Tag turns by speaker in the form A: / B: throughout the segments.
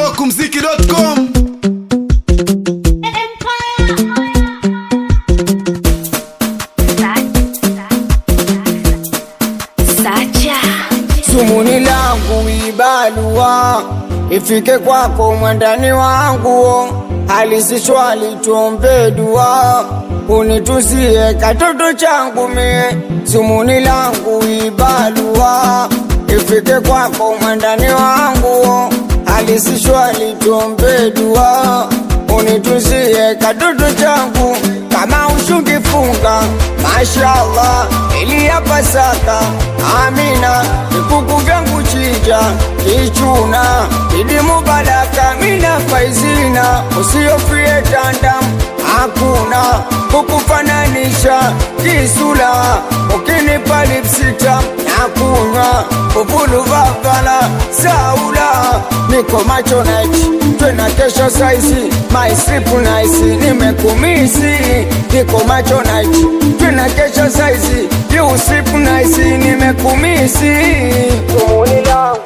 A: smokumziki.com
B: Sacha
C: Sumuni langu ibalua ifike kwako mwandani wangu, halisi swali tuombe dua, unituzie katoto changu mie. Sumuni langu ibalua ifike kwako mwandani wangu, halisi swali tuombe dua, unituzie katoto changu kama ushukifunga mashallah ili ya Pasaka amina vikuku vyangu chija kichuna idi mubaraka mina faizina usiofie tandam hakuna kukufananisha kisula ukinipa lipsita na kunywa uvulu vavala saula niko macho night twena kesho saizi my sleep nice nimekumisi niko macho night twena kesho saizi you sleep nice nimekumisi tumuni langu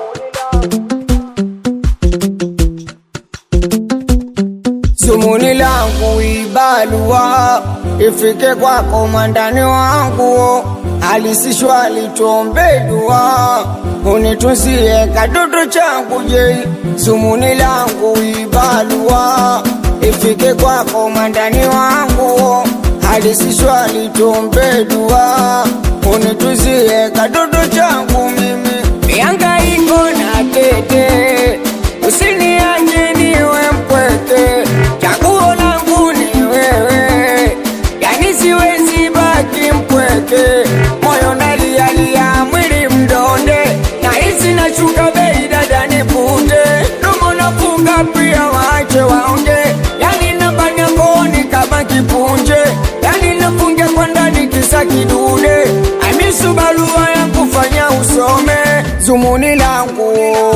C: Sumuni langu ibalua ifike kwako mwandani wangu, alisishwali tuombe dua, unituzie kadodo changu je. Sumuni langu ibalua ifike kwako mwandani wangu, alisishwali tuombe dua, unituzie kadodo changu mimi miangaiko na tete usiniache niwe mpweke, chaguo langu ni wewe, yani siwezi baki mpweke, moyo ndalialia, mwili mdonde, na hisi nashuka bei, dada nipute, domo nafunga pia, waache waonge, yani nabanya kooni kama kipunje, yani nafungia kwa ndani kisa kidude, amisu barua ya kufanya usome, zumuni langu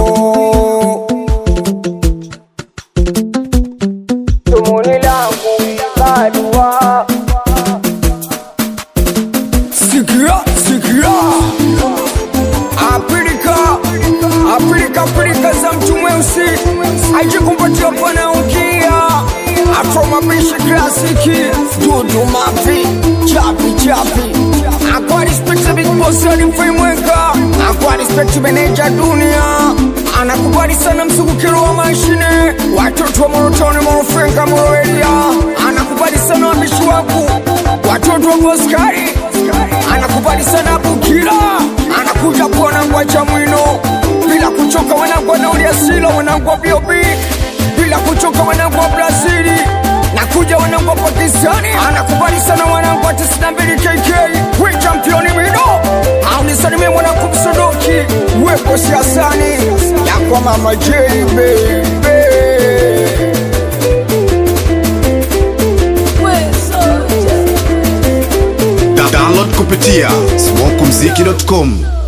C: tumuni langu badua sikia sikia apilika apilika pilika za mtu mweusi ajikumpatia bwana ukia afromabishi klasiki dudu mavi chapi chapi akwa respect big boss alimfimweka akwa respect meneja dunia anakubali sana mzungukiro wa mashine watoto wa morotoni morofenka moroelia anakubali sana wabishi waku watoto wa boskari anakubali sana bukira anakuja kuona ngwacha mwino bila kuchoka wanangu wanauliasilo wanangu wa biobi bila kuchoka wanangu wa brazili nakuja wanangu wa pakistani anakubali sana wanangu wa 92 kk we championi mido aunisanimie mwanangu msodoki wepo siasani yakwa mama jei bebe
A: Da- download kupitia smokumziki.com